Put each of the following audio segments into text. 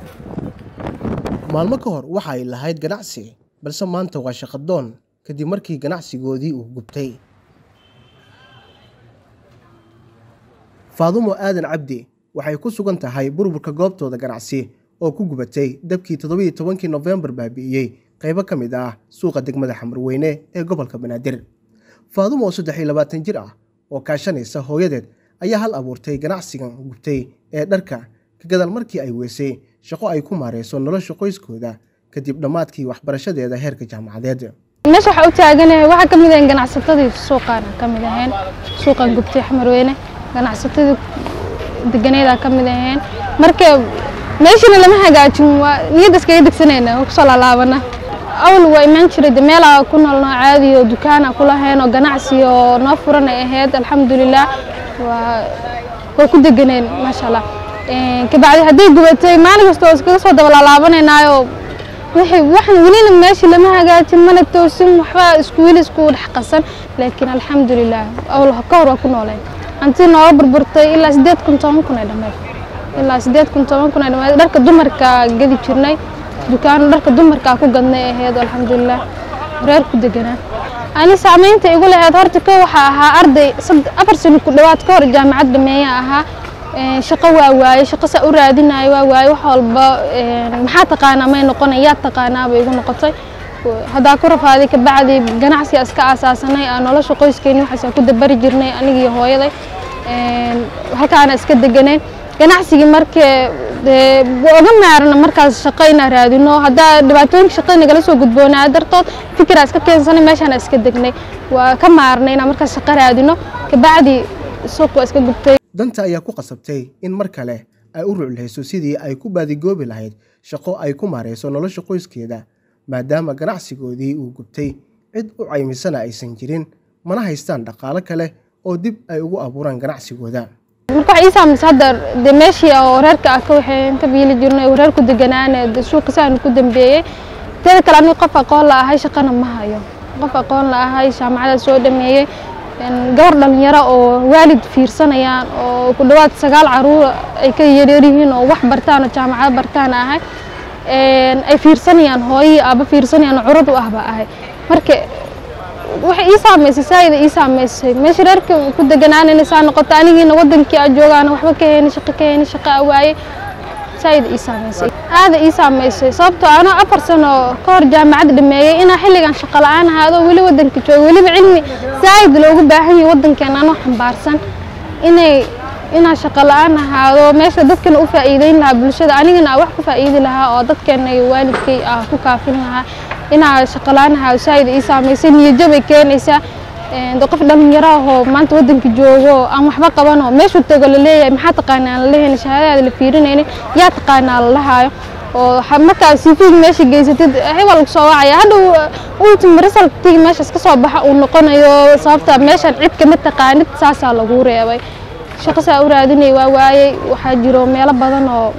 maalmo ka hor waxa ay lahayd ganacsi balse maanta waa shaqadoon kadib markii ganacsigoodii uu gubtay faadumo aadan cabdi waxay ku sugan tahay burburka goobtooda ganacsi oo ku gubatay dabkii toddobiiyo tobankii nofembar baabi'iyey qaybo ka mid ah suuqa degmada xamarweyne ee gobolka banaadir faadumo oo saddex iyo labaatan jir ah oo kaashanaysa hooyadeed ayaa hal abuurtay ganacsigan gubtay ee dharka ka gadaal markii ay weysay shaqo ay ku maareyso nolosha qoyskooda kadib dhammaadkii waxbarashadeeda heerka jaamacadeed meesha waxaa u taaganahay waxaa ka mid ahayn ganacsatadii suuqaan ka mid ahayn suuqan gubtay xamarweyne ganacsatadii deganeedaa ka mid ahayn marka meeshana lama hagaajin waa niyadda iskaga degsanayna waa kusoo laalaabana awal waa imaan jiray de meelaa ku noolnoo caadi oo dukaana ku lahayn oo ganacsi oo noo furan ay ahayd alxamdulilah waa waa ku deganeen maasha allah kabacdi hadday gubatay maalin kasta oo iskaga soo daba laalaabanaynaayo wixii waxan welina meeshii lama hagaajin mana toosin waxba isku weli isku dhex qasan laakiin alxamdulilah awal ka hor waa ku nooleen hanti nooga burburtay ilaa sideed kun toban kun ay dhammeed ilaa sideed kun toban kun ay dhammeed dharka dumarka gadi jirnay dukaano dharka dumarka ku gadnay ahayd alxamdulilah reer ku deganaa ani saamaynta igu lahayd horta ka waxaa ahaa arday afar sano ku dhowaad ka hor jaamacad dhameeya ahaa shaqo waa waaye shaqo saa u raadinayo waa waaye wax walba maxaa taqaanaa may noqonay yaa taqaanaa bay igu noqotay haddaa ku rafaaday kabacdi ganacsiga iska aasaasanay aan nolosha qoyskeeni waxaas ku dabari jirnay anigii hooyaday halkaana iska deganeen ganacsigii markee oga maarana markaas shaqo inaan raadino haddaa dhibaatooyinka shaqada nagala soo gudboonaa dartood fikiraa iska keensanay meeshaana iska degnay waa ka maarnay inaan markaas shaqo raadino kabacdi suuq waa iska gubtay danta ayaa ku qasabtay in mar kale ay u rucleyso sidii ay ku baadigoobi lahayd shaqo ay ku maareyso nolosha qoyskeeda maadaama ganacsigoodii uu gubtay cid u caymisana aysan jirin mana haystaan dhaqaalo kale oo dib ay ugu abuuraan ganacsigooda marka waxay ii saamaysa hadda dee meeshii oo reerka ah ka waxay ka biili jirnay reer ku deganaane suuqisaan ku dambeeyey teeda kale aniga qof aqoon la ahay shaqana ma hayo qof aqoon la ahay jaamacada soo dhameeyey gabar dhalinyaro oo waalid fiirsanayaan oo ku dhowaad sagaal caruur ay ka yaryar yihiin oo wax bartaan oo jaamacado bartaan ahay ay fiirsanayaan hooyii aaba fiirsanayaan curad u ah baa ahay marka waxay ii saamaysay saayida ii saamaysay meesha reerka ku deganaanayna saa noqoto anigiina wadankii aa joogaan waxba ka heyni shaqo ka heyni shaqo a waaye saayida ii saamaysay aada ii saamaysay sababtoo anoo afar sano ka hor jaamacad dhameeyey inaa xilligan shaqo la-aan ahaado weli wadanka joogo weliba cilmi saayid loogu baahan yahay wadankeena anoo xambaarsan inay inaa shaqo la-aan ahaado meesha dadkana u faa'iideyn lahaa bulshada anigana aa wax ku faa'iidi lahaa oo dadkeena iyo waalidkay aa ku kaafin lahaa inaa shaqo la-aan ahaado saayid ii saamaysay niyajabay keenaysaa qof dhalinyaro ahoo maanta wadanka joogo aan waxba qabanoo meeshuu tago laleeyahay maxaa taqaanaa aan laleeyahay shahaadadaada la fiirinaynin yaa taqaanaa la lahaayo oo markaa cvg meesha geysatid hebel lagu soo wacaya hadhow ultim resultigi meeshaas ka soo baxa uu noqonayo sababta meeshan cid kama taqaanid saasaa lagu reebay shaqo saa u raadinay waa waayey waxaa jiro meelo badan oo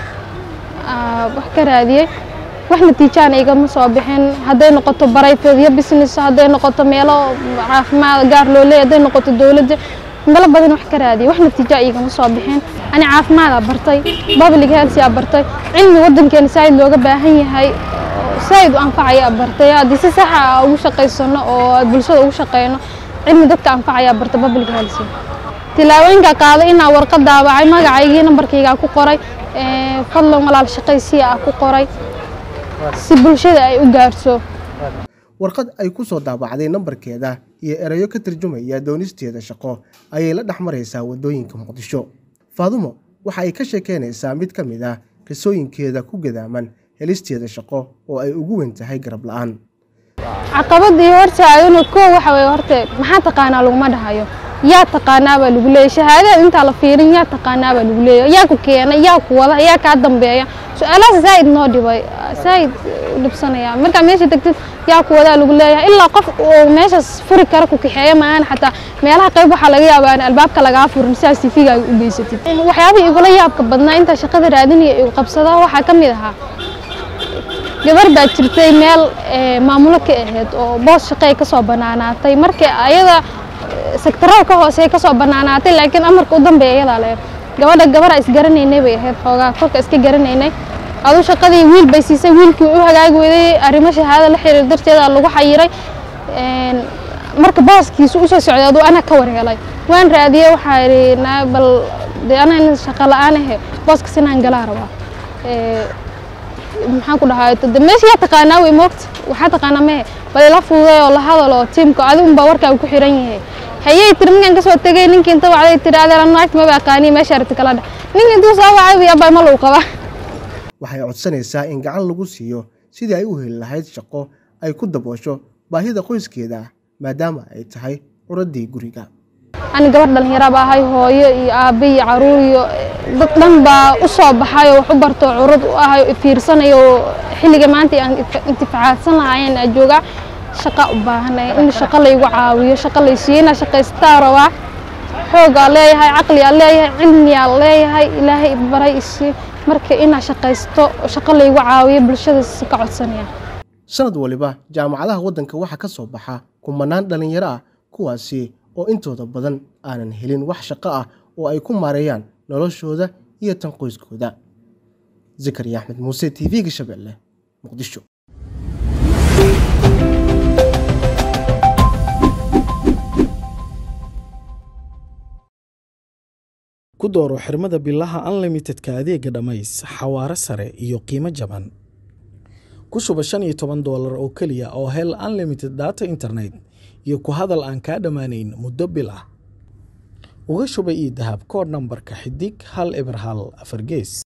wax ka raadiyey wax natiijaan igama soo bixin hadday noqoto barayfedyo business hadday noqoto meelo caafimaad gaar loo leeyahy hadday noqoto dowladda meelo badan wax ka raadiyay wax natiija igama soo bixin ani caafimaad aa bartay public health aa bartay cilmi wadankeena saaid looga baahan yahay saaid u anfacaya bartay haddii si saxa ugu shaqaysano oo bulshada ugu shaqeyno cilmi dadka anfacaya bartay public health tilaabooyinka qaaday inaa warqad daabacay magacaygii nambarkaygaa ku qoray fadlan walaal shaqaysiya ah ku qoray si bulshada ay u gaarso warqad ay ku soo daabacday nambarkeeda iyo erayo ka tarjumaya doonisteeda shaqo ayay la dhex maraysaa waddooyinka muqdisho faadumo waxa ay ka sheekeynaysaa mid ka mid ah qisooyinkeeda ku gadaaman helisteeda shaqo oo ay ugu weyn tahay garab la-aan caqabadii hortaagana koo waxa weye horte maxaa taqaanaa laguma dhahayo yaa taqaanaa baa lagu leeyahy shahaadada intaa la fiirin yaa taqaanaa baa lagu leeyahy yaa ku keenay yaa ku wada yaa kaa dambeeya su-aalahaas zaa'id noo dhibay zaa'id dhibsanaya markaa meesha tagtid yaa ku wadaa lagu leeyahay ilaa qof uu meeshaas furi kara ku kaxeeya maahan xataa meelaha qayb waxaa laga yaabaa in albaabka lagaa furin sidaas sifigaa u geysatid waxyaabihii igula yaabka badnaa intaa shaqada raadinaya igu qabsada waxaa ka mid ahaa gabar baa jirtay meel maamulo ka ahayd oo boos shaqey ka soo banaanaatay markii ayada sektarada ka hoose ka soo banaanaatay laakiin amarka u dambeeya iyadaa le gabadha gabara isgaranaynay bay ahayd xoogaa kolka iska garanaynay aduu shaqadii wiil bay siisay wiilkii u hagaagi weyday arrimo shahaado la xiriir darteeda lagu xayiray marka baaskiisu usoo socday aduu ana ka warhelay waan raadiyey waxaa idhi naa bal dee ana in shaqo la-aan ahe booskaas inaan galaa rabaa maxaan ku dhahaa de meesha yaa taqaanaa wey moogta waxaa taqaanaa mehe bal ila fududay oo la hadal oo tiimka adigu unbaa warkaaga ku xiran yahay hayay tiri ninkan kasoo tegay ninkii inta wacday tiri adeer naagta maba aqaaniy meesha aragti kala dheh ninkii intuu soo wacay wiya baa ma lagu qabaa waxay codsanaysaa in gacan lagu siiyo sidii ay u heli lahayd shaqo ay ku daboosho baahida qoyskeeda maadaama ay tahay curaddii guriga ani gabadh dhallinyara baa ahay hooyo iyo aabbe iyo caruur iyo dad dhan baa u soo baxay oo wax u barto curad u ahay oo fiirsanayo oo xilliga maanta aan intifacaadsan lahaayeen aa joogaa shaqa u baahanay in shaqo laygu caawiyo shaqo laysiiyo inaa shaqaystaa rabaa xoogaa leeyahay caqligaa leeyahay cilmigaa leeyahay ilaahay baray isii marka inaa shaqaysto shaqo laygu caawiyo bulshadaas ka codsanaya sanad waliba jaamacadaha waddanka waxaa ka soo baxa kumanaan dhallinyaro ah kuwaasi oo intooda badan aanan helin wax shaqo ah oo ay ku maareeyaan noloshooda iyo tan qoyskooda zakariya axmed muuse t v-ga shabeelle muqdisho ku dooro xirmada bilaha unlimitedka adeega dhammays xawaare sare iyo qiimo jaban ku shuba shan iyo toban doolar oo keliya oo hel unlimited data internet iyo ku hadal aan kaa dhammaanayn muddo bil ah uga shuba io dahab koodh nambarka xidig hal eber hal afar gees